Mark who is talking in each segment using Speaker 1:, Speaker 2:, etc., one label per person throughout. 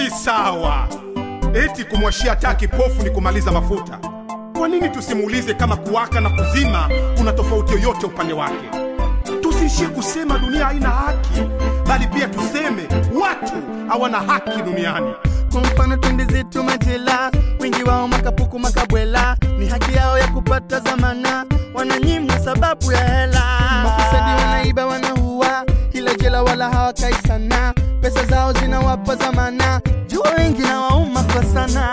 Speaker 1: si sawa. Eti kumwashia taa kipofu ni kumaliza mafuta. Kwa nini tusimuulize kama kuwaka na kuzima kuna tofauti yoyote upande wake? Tusiishie kusema dunia haina haki, bali pia tuseme watu hawana haki duniani.
Speaker 2: Kwa mfano twende zetu majela, wengi wao makapuku makabwela, ni haki yao ya kupata zamana, wananyimwa sababu ya hela. Mafisadi wanaiba wanaua, ila jela wala hawakai sana, pesa zao zinawapa zamana, jua wengi na wauma kwa sana.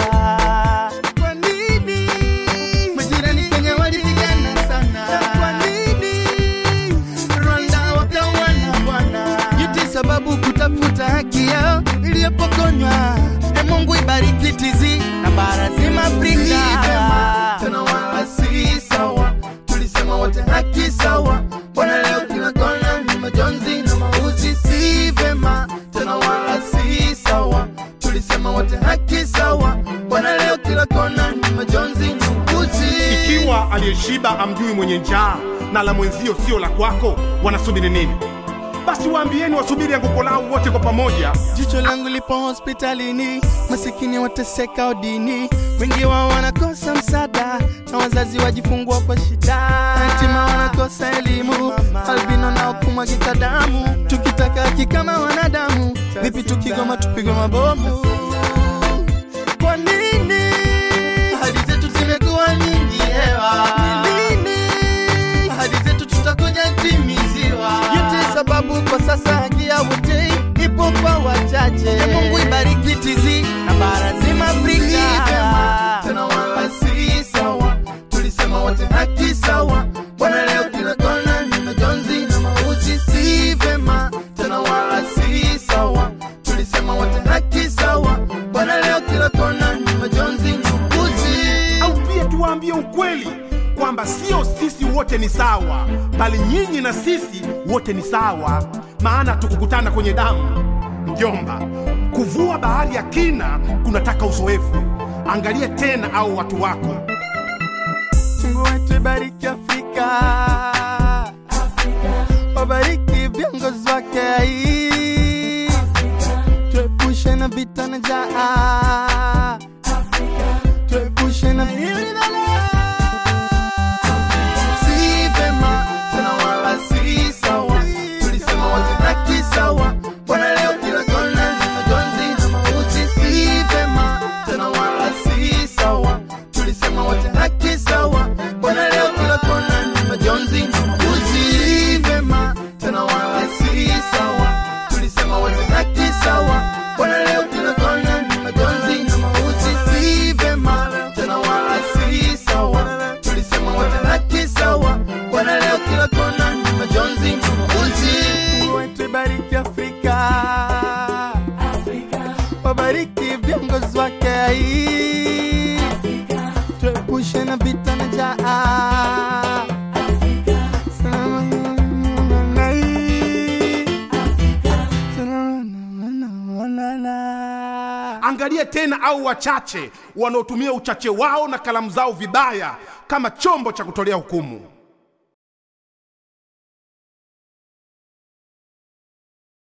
Speaker 2: Kwa nini majirani Kenya walipigana sana? Kwa nini Rwanda wakawana bwana? Yote sababu kutafuta haki yao iliyopokonywa. E Mungu ibariki tizi na bara zima Afrika. Tena wala si sawa, tulisema wote haki sawa. Bwana leo kila kona ni majonzi na mauzi, si vema. Tena wala si sawa, tulisema wote haki sawa. Bwana leo kila kona ni majonzi na mauzi.
Speaker 1: Ikiwa aliyeshiba amjui mwenye njaa na la mwenzio sio la kwako, wanasubiri nini? Basi waambieni wasubiri anguko lao wote kwa pamoja.
Speaker 2: Jicho langu lipo hospitalini, masikini wateseka odini, wengi wao wanakosa msaada na wazazi wajifungua kwa shida, yatima wanakosa elimu, albino nao kumwagika damu. Tukitaka haki kama wanadamu, vipi tukigoma tupigwe mabomu? Kwa nini ahadi zetu zimekuwa nyingi hewa? Ni lini ahadi zetu tutakuja timiziwa? Yote sababu kwa sasa haki ya wote ipo kwa wachache. E Mungu ibariki tizi na bara zima Afrika. Tena wala si sawa, tulisema wote haki sawa. Bwana leo kila kona ni majonzi na mauti, si vema. Tena wala si sawa, tulisema wote haki sawa. Bwana leo kila kona ni majonzi na mauti.
Speaker 1: au pia tuwaambie ukweli kwamba sio sisi wote ni sawa, bali nyinyi na sisi wote ni sawa, maana tukukutana kwenye damu. Mjomba, kuvua bahari ya kina kunataka uzoefu. Angalia tena au watu wako.
Speaker 2: Mungu wetu ibariki Afrika, wabariki viongozi wake, tuepushe na vita na njaa, tuepushe na hili balaa. Si vema tena wala si sawa, tulisema wote haki sawa. Bwana leo kila kona ni majonzi na mauti, si vema tena wala si sawa, tulisema wote haki sawa. Bwana leo kila kona ni majonzi na mauti, si vema tena wala si sawa, tulisema wote haki sawa. Bwana leo kila kona ni majonzi na mauti, si vema tena wala si sawa, tulisema wote haki sawa. Bwana leo kila kona ni majonzi na mauti. Mungu wetu ibariki Afrika, wabariki viongozi wake, tuepushe na vita na njaa. Salama na hii. Salama na- na-
Speaker 1: Angalia tena au wachache wanaotumia uchache wao na kalamu zao vibaya kama chombo cha kutolea hukumu.